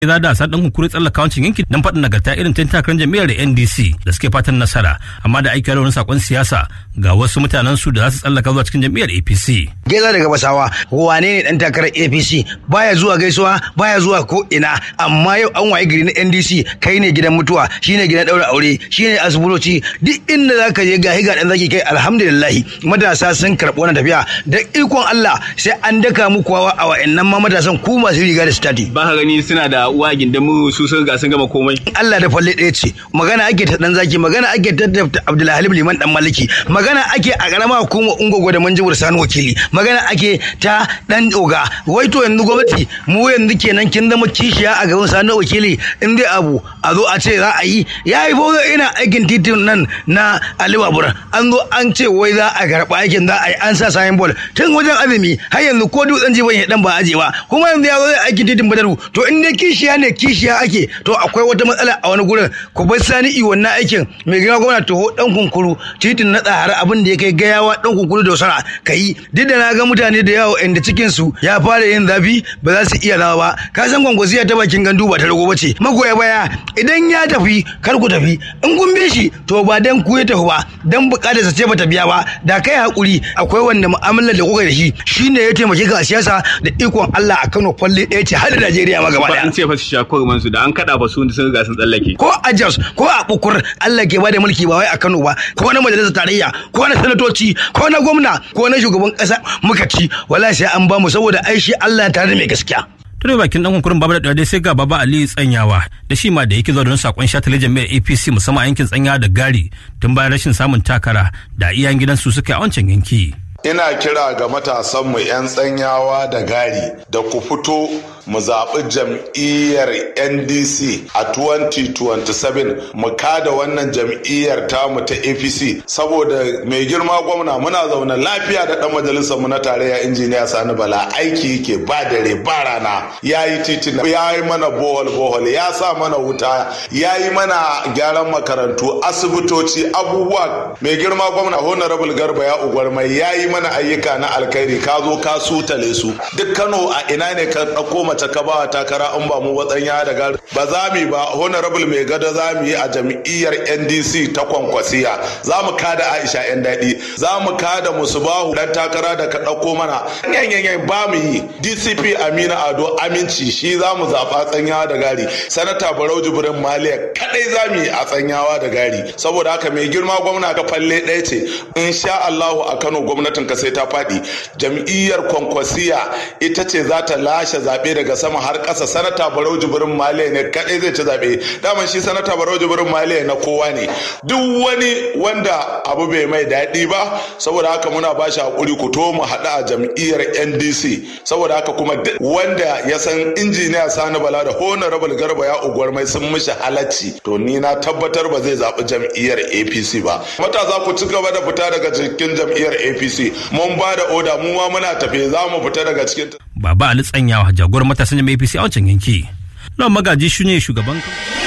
za da sa dan hukuri tsallaka wancin yanki dan faɗin nagarta irin tun takarar jam'iyyar da NDC da suke fatan nasara amma da aiki wani sakon siyasa ga wasu mutanen su da za su tsallaka zuwa cikin jam'iyyar APC. Geza daga Basawa wane ne dan takarar APC baya zuwa gaisuwa baya zuwa ko ina amma yau an waye gari na NDC kai ne gidan mutuwa shine gidan daura aure shine asibitoci duk inda zaka je gahi ga dan zaki kai alhamdulillah matasa sun karɓi wannan tafiya da ikon Allah sai an daka muku wawa a wa'annan ma matasan ku masu riga da stati. Ba ka gani suna da uwa gindin mu su sun ga sun gama komai. Allah da falle ɗaya ce magana ake ta dan zaki magana ake ta Abdulhalim Liman dan Maliki magana ake a karama hukumar Ungogo da Manjibur Sani wakili magana ake ta dan Oga wai to yanzu gwamnati mu yanzu kenan kin zama kishiya a gaban Sani wakili in dai abu a zo a ce za a yi yayi fa ina aikin titin nan na Ali Babur an zo an ce wai za a karɓa aikin za a yi an sa sayin bol tun wajen azumi har yanzu ko dutsen jiban ya dan ba aje ba kuma yanzu ya zo zai aikin titin Badaru to in dai kishiya ne kishiya ake to akwai wata matsala a wani gurin ku bar sani i wannan aikin mai gina gwamna to dan kunkuru titin na tsahara abin da ya kai gayawa dan kunkuru da wasara kai duk da na ga mutane da yawa inda cikin su ya fara yin zafi ba za su iya rawa ba ka san gwangwasiya ta bakin gandu ba ta rago bace magoya baya idan ya tafi kar ku tafi in kun bi shi to ba dan ku ya tafi ba dan bukatar sa ce bata biya ba da kai hakuri akwai wanda mu'amalar da kuka da shi shine ya taimake ka a siyasa da ikon Allah a Kano falle ɗaya ce har da Najeriya ma gaba Ba daya an ce fa su sha kurman su da an kada fa su sun ga sun tsallake. ko a Jos ko a Bukur Allah ke bada mulki ba wai a Kano ba ko na majalisar tarayya ko na sanatoci ko na gwamna ko na shugaban kasa muka ci wallahi sai an ba mu saboda ai shi Allah tare da mai gaskiya Tare bakin dan kunkurin babu da dai sai ga baba Ali Tsanyawa da shi ma da yake zuwa don sakon shatale jami'ar APC musamman a yankin Tsanya da Gari tun bayan rashin samun takara da iyayen gidansu suka yi a wancan yanki. ina kira ga matasanmu 'yan tsanyawa da gari da ku fito mu zaɓi jam'iyyar ndc a 2027 mu kada wannan jam'iyyar tamu ta apc saboda mai girma gwamna muna zaune lafiya da ɗan majalisar mu na tarayya injiniya sani bala aiki yake ba dare ba rana ya yi titina ya yi mana bohol bohol ya sa mana wuta ya yi mana gyaran makarantu asibitoci abubuwa mai girma gwamna honorable garba ya ugwarmai ya yi mana ayyuka na alkhairi ka zo ka sutale su duk kano a ina ne ka ɗauko mace ka ba takara in ba mu watsanya da gari ba za mu yi ba honorable mai gado za mu yi a jam'iyyar ndc ta kwankwasiya za mu kada aisha yan daɗi za mu kada musubahu dan takara da ka ɗauko mana yanyanyan ba mu yi dcp amina ado aminci shi za mu zaɓa tsanyawa da gari sanata barau jibrin maliya kadai za mu yi a tsanyawa da gari saboda haka mai girma gwamna ka falle ɗaya ce insha allahu a kano gwamnatin ka sai ta faɗi jam'iyyar kwankwasiya ita ce za ta lashe zaɓe daga sama har ƙasa sanata barau jibrin maliya ne kaɗai zai ci zaɓe daman shi sanata barau jibrin maliya na kowa ne duk wani wanda abu bai mai daɗi ba saboda haka muna ba shi haƙuri ku to mu haɗu a jam'iyyar ndc saboda haka kuma duk wanda ya san injiniya sani bala da honorable garba ya uguwar mai sun mishi halacci to ni na tabbatar ba zai zaɓi jam'iyyar apc ba matasa ku ci gaba da fita daga cikin jam'iyyar apc mun ba da oda mu ma muna tafe za mu fita daga cikin Baba Ali Tsanyawa jagorar matasan jami'ar APC a wancan yanki. Lawan Magaji shi ne shugaban